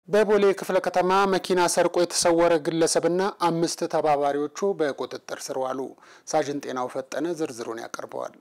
በቦሌ ክፍለ ከተማ መኪና ሰርቆ የተሰወረ ግለሰብና አምስት ተባባሪዎቹ በቁጥጥር ስር ዋሉ። ሳጅን ጤናው ፈጠነ ዝርዝሩን ያቀርበዋል።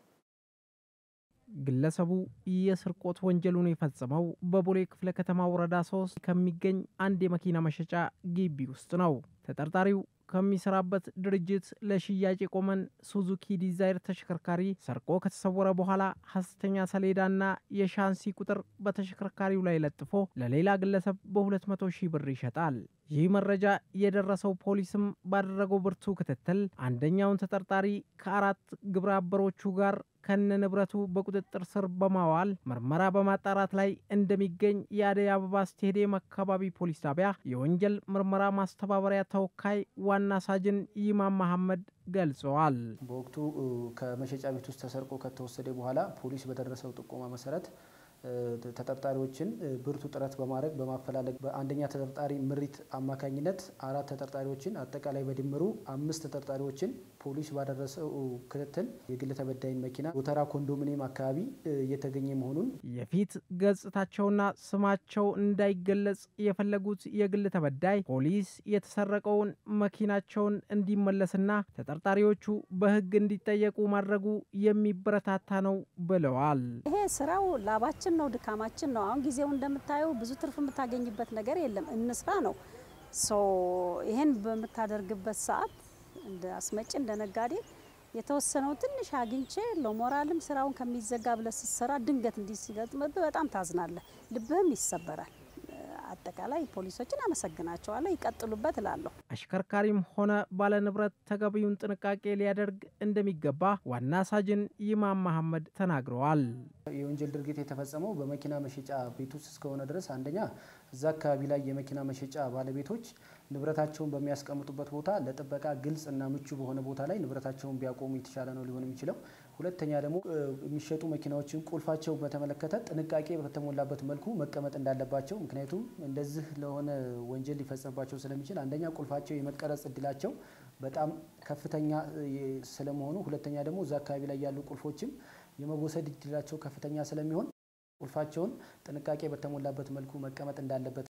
ግለሰቡ የስርቆት ወንጀሉን የፈጸመው በቦሌ ክፍለ ከተማ ወረዳ ሶስት ከሚገኝ አንድ የመኪና መሸጫ ግቢ ውስጥ ነው። ተጠርጣሪው ከሚሰራበት ድርጅት ለሽያጭ የቆመን ሱዙኪ ዲዛይር ተሽከርካሪ ሰርቆ ከተሰወረ በኋላ ሐሰተኛ ሰሌዳና የሻንሲ ቁጥር በተሽከርካሪው ላይ ለጥፎ ለሌላ ግለሰብ በ200 ሺህ ብር ይሸጣል። ይህ መረጃ የደረሰው ፖሊስም ባደረገው ብርቱ ክትትል አንደኛውን ተጠርጣሪ ከአራት ግብረ አበሮቹ ጋር ከነ ንብረቱ በቁጥጥር ስር በማዋል ምርመራ በማጣራት ላይ እንደሚገኝ የአደይ አበባ ስቴዲየም አካባቢ ፖሊስ ጣቢያ የወንጀል ምርመራ ማስተባበሪያ ተወካይ ዋና ሳጅን ይማም መሐመድ ገልጸዋል። በወቅቱ ከመሸጫ ቤት ውስጥ ተሰርቆ ከተወሰደ በኋላ ፖሊስ በደረሰው ጥቆማ መሰረት ተጠርጣሪዎችን ብርቱ ጥረት በማድረግ በማፈላለግ በአንደኛ ተጠርጣሪ ምሪት አማካኝነት አራት ተጠርጣሪዎችን አጠቃላይ በድምሩ አምስት ተጠርጣሪዎችን ፖሊስ ባደረሰው ክትትል የግል ተበዳይን መኪና ጎተራ ኮንዶሚኒየም አካባቢ እየተገኘ መሆኑን የፊት ገጽታቸውና ስማቸው እንዳይገለጽ የፈለጉት የግል ተበዳይ ፖሊስ የተሰረቀውን መኪናቸውን እንዲመለስና ተጠርጣሪዎቹ በሕግ እንዲጠየቁ ማድረጉ የሚበረታታ ነው ብለዋል። ይሄ ስራው ላባችን ነው፣ ድካማችን ነው። አሁን ጊዜው እንደምታየው ብዙ ትርፍ የምታገኝበት ነገር የለም። እንስራ ነው። ይሄን በምታደርግበት ሰዓት እንደ አስመጭ እንደ ነጋዴ የተወሰነው ትንሽ አግኝቼ ለሞራልም ስራውን ከሚዘጋ ብለህ ስትሰራ ድንገት እንዲህ ሲገጥምብህ በጣም ታዝናለህ፣ ልብህም ይሰበራል። አጠቃላይ ፖሊሶችን አመሰግናቸዋለሁ፣ ይቀጥሉበት እላለሁ። አሽከርካሪም ሆነ ባለንብረት ተገቢውን ጥንቃቄ ሊያደርግ እንደሚገባ ዋና ሳጅን ይማም መሐመድ ተናግረዋል። የወንጀል ድርጊት የተፈጸመው በመኪና መሸጫ ቤት ውስጥ እስከሆነ ድረስ አንደኛ እዛ አካባቢ ላይ የመኪና መሸጫ ባለቤቶች ንብረታቸውን በሚያስቀምጡበት ቦታ ለጥበቃ ግልጽ እና ምቹ በሆነ ቦታ ላይ ንብረታቸውን ቢያቆሙ የተሻለ ነው ሊሆን የሚችለው። ሁለተኛ ደግሞ የሚሸጡ መኪናዎችን ቁልፋቸው በተመለከተ ጥንቃቄ በተሞላበት መልኩ መቀመጥ እንዳለባቸው፣ ምክንያቱም እንደዚህ ለሆነ ወንጀል ሊፈጸምባቸው ስለሚችል አንደኛ ቁልፋቸው የመቀረጽ እድላቸው በጣም ከፍተኛ ስለመሆኑ፣ ሁለተኛ ደግሞ እዛ አካባቢ ላይ ያሉ ቁልፎችም የመወሰድ እድላቸው ከፍተኛ ስለሚሆን ቁልፋቸውን ጥንቃቄ በተሞላበት መልኩ መቀመጥ እንዳለበት